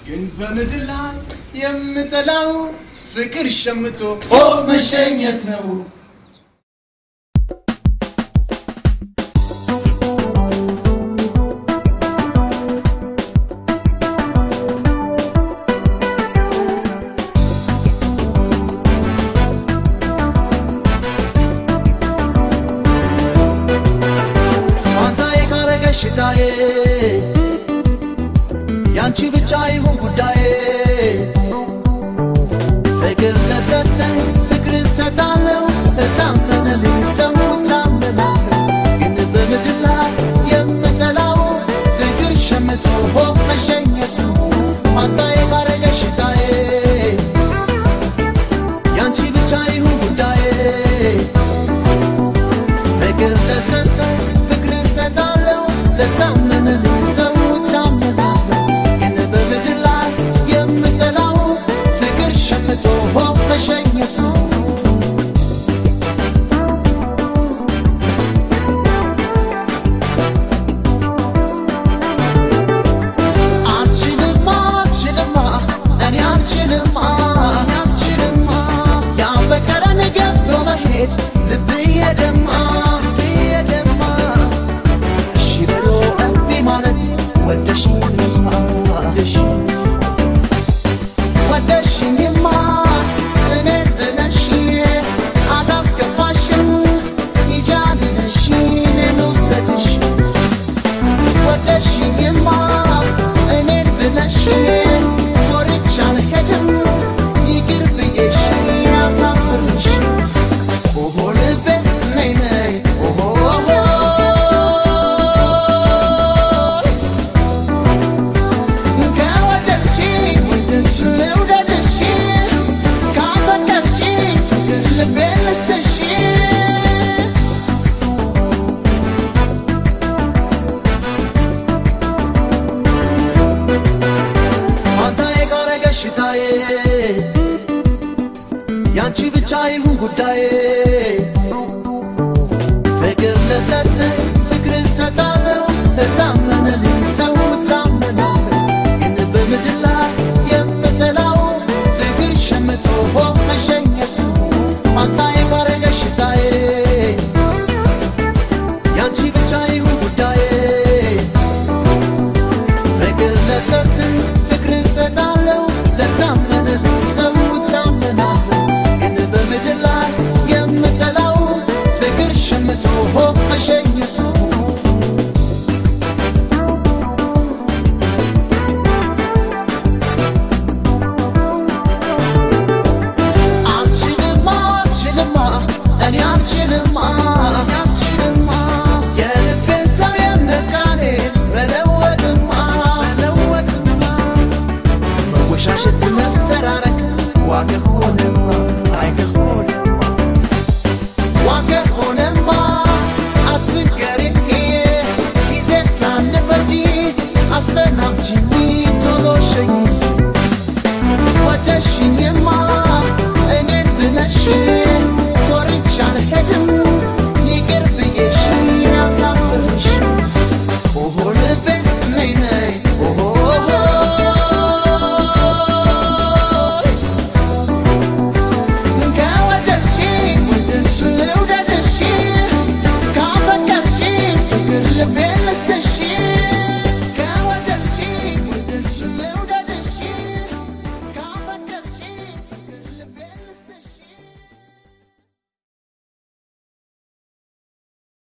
ግን በምድር ላይ የምጠላው ፍቅር ሸምቶ ኦ መሸኘት ነው። ፋንታዬ ካረገሽ ሽታዬ ያንቺ ብቻ ይሁን ጉዳዬ ፍቅር ለሰጠኝ ፍቅር እሰጣለሁ እታመነልኝ ሰው እታመናለሁ ግን በምድር ላይ የምጠላው ፍቅር ሸምቶ ሆ መሸኘት ነው ፋንታዬ ካረገሽ ሽታዬ ያንቺ ብቻ ይሁን ጉዳዬ ፍቅር ለሰጠኝ ፍቅር እሰጣለሁ ለታመነልኝ ሰው እታመናለሁ ግን በምድር ላይ የምጠላው ፍቅር ሸምቶ ሆ መሸኘት ነው አልችልማ አልችልማ እኔ አልችልማ እኔ አልችልማ ያፈቀረን ገፍቶ መሄድ ልብዬ ደማ ልብዬ ደማ እሺ ብሎ እምቢ ማለት ወደሽኝማ ወደሽኝ ወደሽኝማ እኔን ብለሽ አላስከፋሽም ይጃልነሽ እኔን ውሰድሽ ወደሽኝማ እኔን ብለሽ ወርቻ አልሄድም ይቅር ብዬሽ ያሳፍርሽ ኦሆ ልቤ ነይ ነይ ኦሆ ከወደድሽኝ ልውደድሽ ካፈቀርሽኝ ልቤን ልስጥሽ ፋንታዬ ካረገሽ ሽታዬ ያንቺ ብቻ ይሁን ጉዳዬ ፍቅር ለሰጠኝ ፍቅር እሰጣለሁ እታመነልኝ ሰው እታመናለሁ ግን በምድር ላይ የምጠላው ፍቅር ሸምቶ ሆ መሸኘት ነው ፋንታዬ ካረገሽ ሽታዬ ያንቺ ብቻ ይሁን ጉዳዬ ፍቅር ለሰጠኝ ፍቅር እሰጣለሁ ለታመነልኝ ሰው እታመናለሁ ግን በምድር ላይ የምጠላው ፍቅር ሸምቶ ሆ መሸኘት ነው አልችልማ አልችልማ እኔ አልችልማ እኔ አልችልማ የልቤን ሰው የነቃኔ መለወጥማ መለወጥማ መወሻሸት መሰራረቅ ዋገ ሆነማ አይገ ሆነማ ዋገ ሆነማ አትንገሪኝ ጊዜ ሳንፈጂ አሰናብችኝ